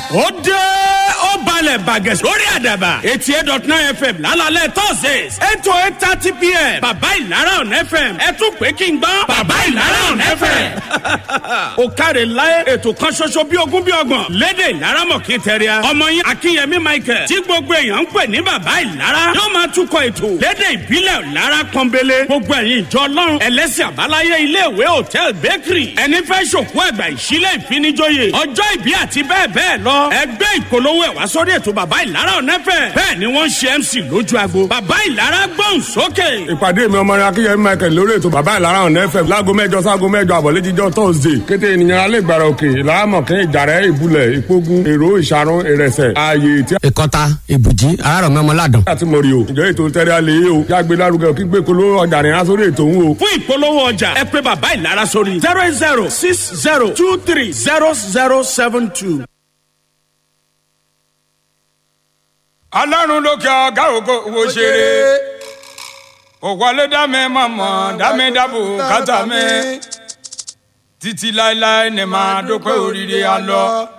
ó dé ó balẹ̀ bàgẹ́ lórí àdàbà eighty eight dot nine fm lálálẹ̀ thursdays eight to eight thirty pm bàbá ìlara ọ̀nà fm ẹ tún pé kí n gbọ́ bàbá ìlara ọ̀nà fm. ó káre láyé ètò kan ṣoṣo bí ogún bí ọgbọ̀n lédè ìlara mọ̀kí tẹ̀ríà ọmọ yín akínyẹmí michael tí gbogbo èèyàn ń pè ní bàbá ìlara yóò máa túkọ̀ ètò lédè ìbílẹ̀ ìlara pọ́nbélé gbogbo ẹ̀yin ìjọ ọlọ́run ẹlẹ́sìn àbáláyé iléèwé hòtẹ́ẹ̀l bakery ẹni fẹ́ ṣòkú ẹ̀gbà ìṣílẹ̀ ìfinijóye ọjọ́ ìbí àti bẹ́ẹ̀ bẹ́ẹ̀ lọ ẹgbẹ́ ìpolówó ẹ̀ wá sórí ètò bàbá ìlara ọ̀nẹ́fẹ̀ bẹ́ẹ̀ ni wọ́n ń ṣe mc lójú agbo bàbá ìlara gbọ́n sókè. ìpàdé mi ọmọ rẹ akínyẹmí michael lórí ètò bàbá ìlara ọ̀nà fm láago mẹ́jọ sáago mẹ́jọ àbọ̀lẹ́jíjọ́ thursday kété ènìyàn alẹ́ ìgbàrà òkè ìlàámọ̀kẹ́ ìjàrẹ́ ìbúlẹ̀ ìpógun èrò ìṣàrún ìrẹsẹ̀ ààyè tí ìkọta ìbùjí àárọ̀mọ́mọ́ládùn. a ti mọ̀ rí o ìjọ ètò tẹ́lẹ̀ alẹ́ yìí o yàgbé lárugẹ kí gbé kolo ọjà rìn aṣọ ètò òun o. fún ìpolówó ọjà ẹ pé bàbá ìlara sórí zero eight zero six zero two three zero zero seven two. ọlọ́run lókè ọ̀gá ògo wo ṣeré òwọlé dámẹ́ mọ̀mọ́ dámẹ́ dábò kátà mẹ́ títí láéláé ní máa dópẹ́ oríire alọ́.